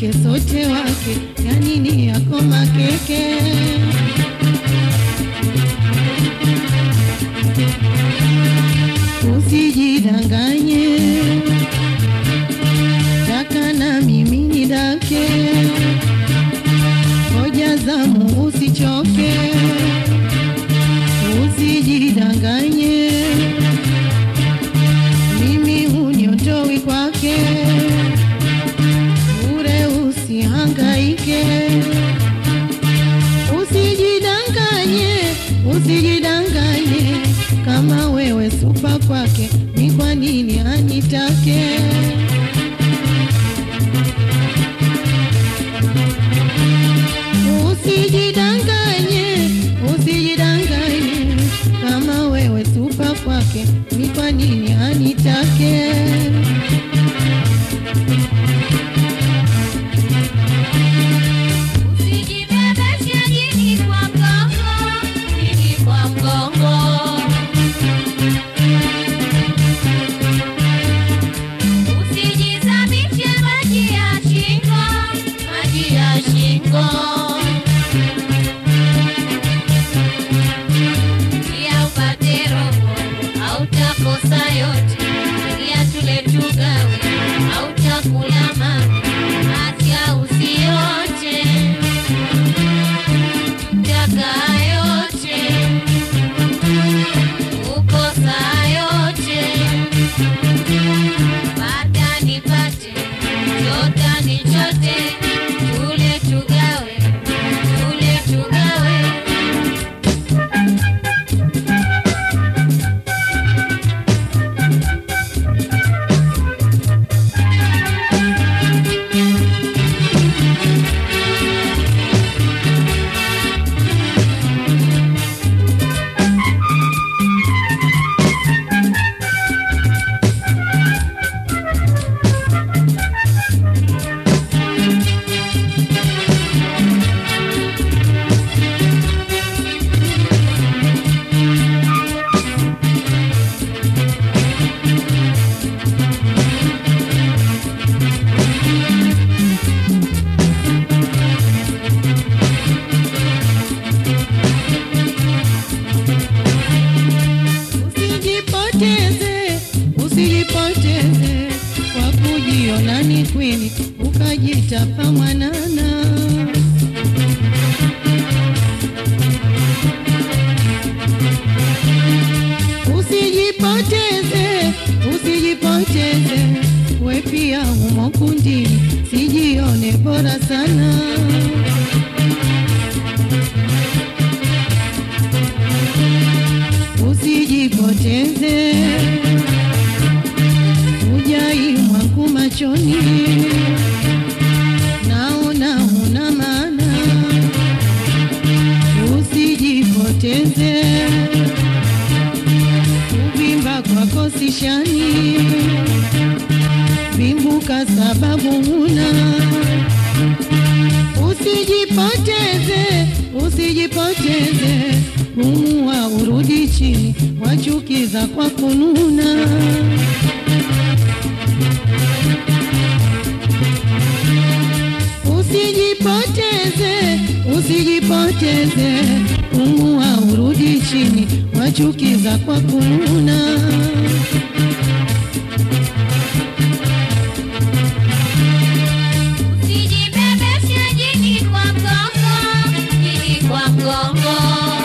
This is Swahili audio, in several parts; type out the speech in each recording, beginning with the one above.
wake sote wake, yani ni yako makeke. Usijidanganye, taka na mimi ni dake, hoja zamu usichoke, usijidanganye, mimi hunyotoi kwake, ure usihangaike, usijidanganye, usijidanganye, kama wewe supa kwake, ni kwa nini anitake? Usijidanganye, usijidanganye, kama wewe supa kwake, ni kwa nini anitake? Usijibebeshe jini kwa mgongo, jini kwa mgongo. Usijizamishe maji ya shingo, maji ya shingo. Pia upate roho, hautakosa yote. Pia tule tugawe, hautakula mama, acha usiote. Taka yote, ukosa yote. Pata nipate, chota nichote, tule tugawe, tule tugawe. Usijipoteze, usijipoteze kwa kujiona ni kweli, ukajitapa mwanana. Usijipoteze, usijipoteze, we pia humo kundini, sijione bora sana. Usijipoteze, ujai mwangu machoni, naona huna maana. Usijipoteze, kuvimba kwako sishani, vimbuka sababu huna. Usijipoteze, usijipoteze, pumua urudi chini, wachukiza kwa kununa. Usijipoteze, usijipoteze, pumua urudi chini, wachukiza kwa kununa. Usijibebeshe jini kwa mgongo, jini kwa mgongo.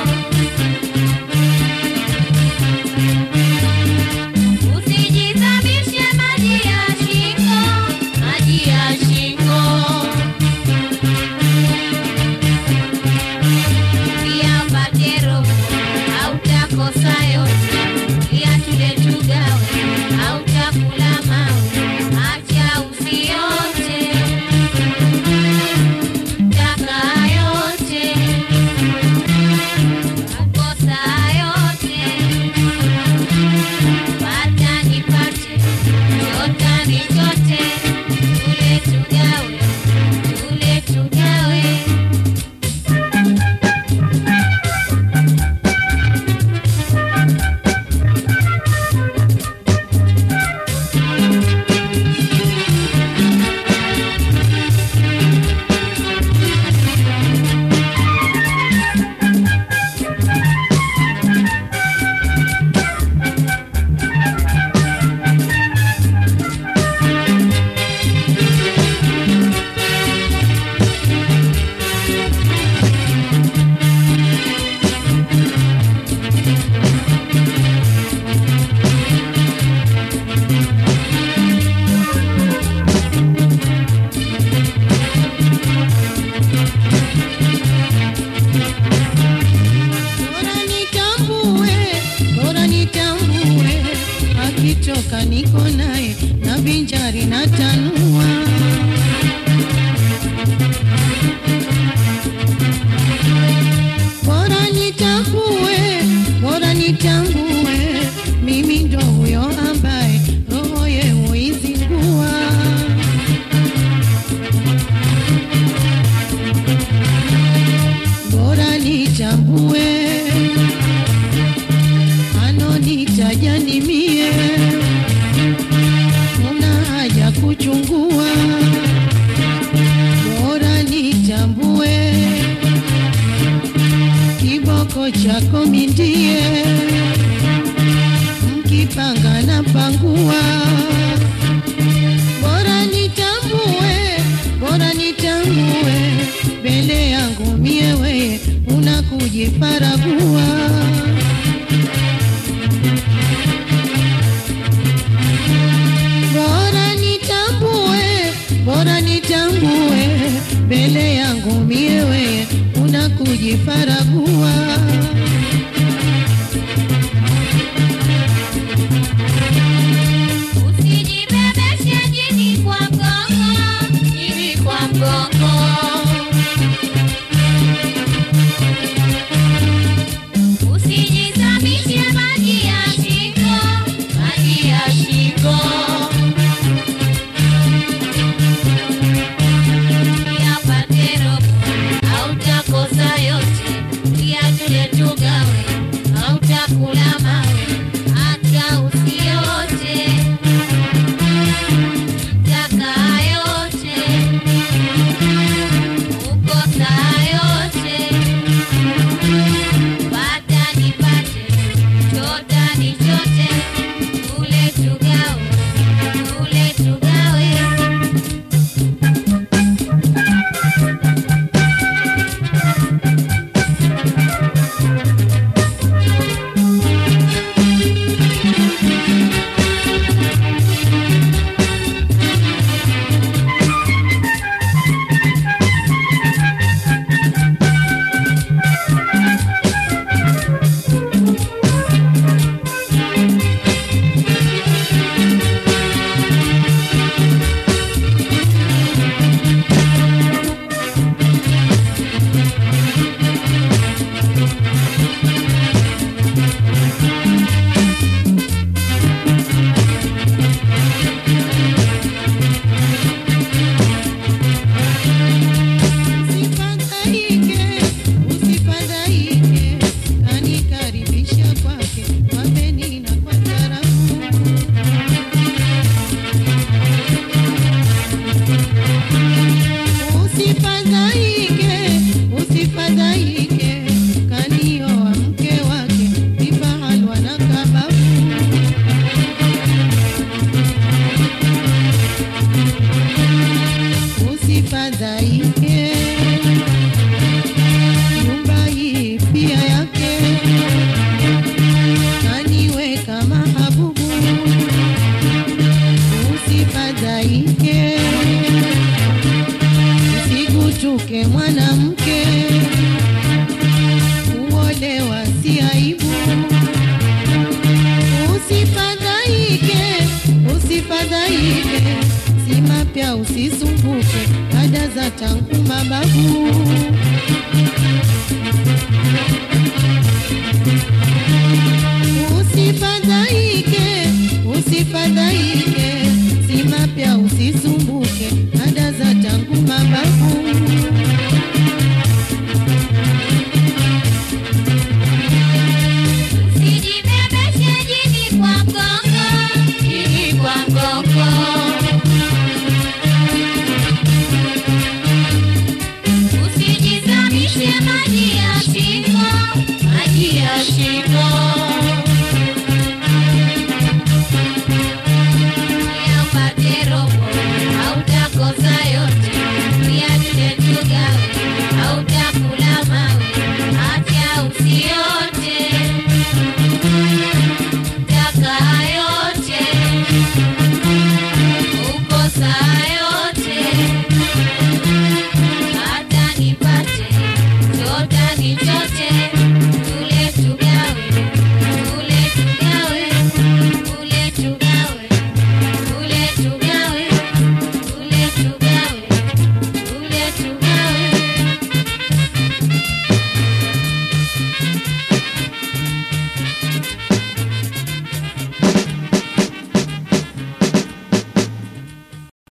Usijizamishe maji ya shingo, maji ya shingo. Pia upate roho, hautakosa yote. Pia tule tugawe, hautakula mawe, acha usiote. Taka yote, makosa yote. Pata nipate, chota nichote, tule tugawe, tule tugawe. vinjari na tanua bora nitambue, bora nitambue, mimi ndo huyo ambaye roho ye huizingua. Bora nitambue, anonitaja ni mie, una haja kuchungua. Bora nitambue kiboko chako mindie, mkipanga na pangua. Bora nitambue, bora nitambue, mbele yangu mie weye unakujifaragua. Bora nitambue, bora nitambue, mbele yangu mie weye unakujifaragua. Usijibebeshe jini kwa mgongo, jini kwa mgongo. Usijizamishe maji ya shingo, maji ya shingo. Yapate robo, hautakosa yote. Pia tule tugawe, hautakula mawe, hata usiote. Taka yote, ukosa yote. Pata nipate, chota nichote, tule tugawe, tule tugawe. Usifadhaike, usifadhaike, kanikaribisha kwake kwa beni na kwa tarafu. Usifadhaike, usifadhaike, kanioa mke wake vifahalwa na kababu. Usifadhaike, nyumba hii pia yake, kaniweka mahabubu. Usifadhaike, usigutuke mwanamke, kuolewa si aibu. Usifadhaike, usifadhaike, si mapya usisumbuke, ada za tangu mababu. Usifadhaike, usifadhaike,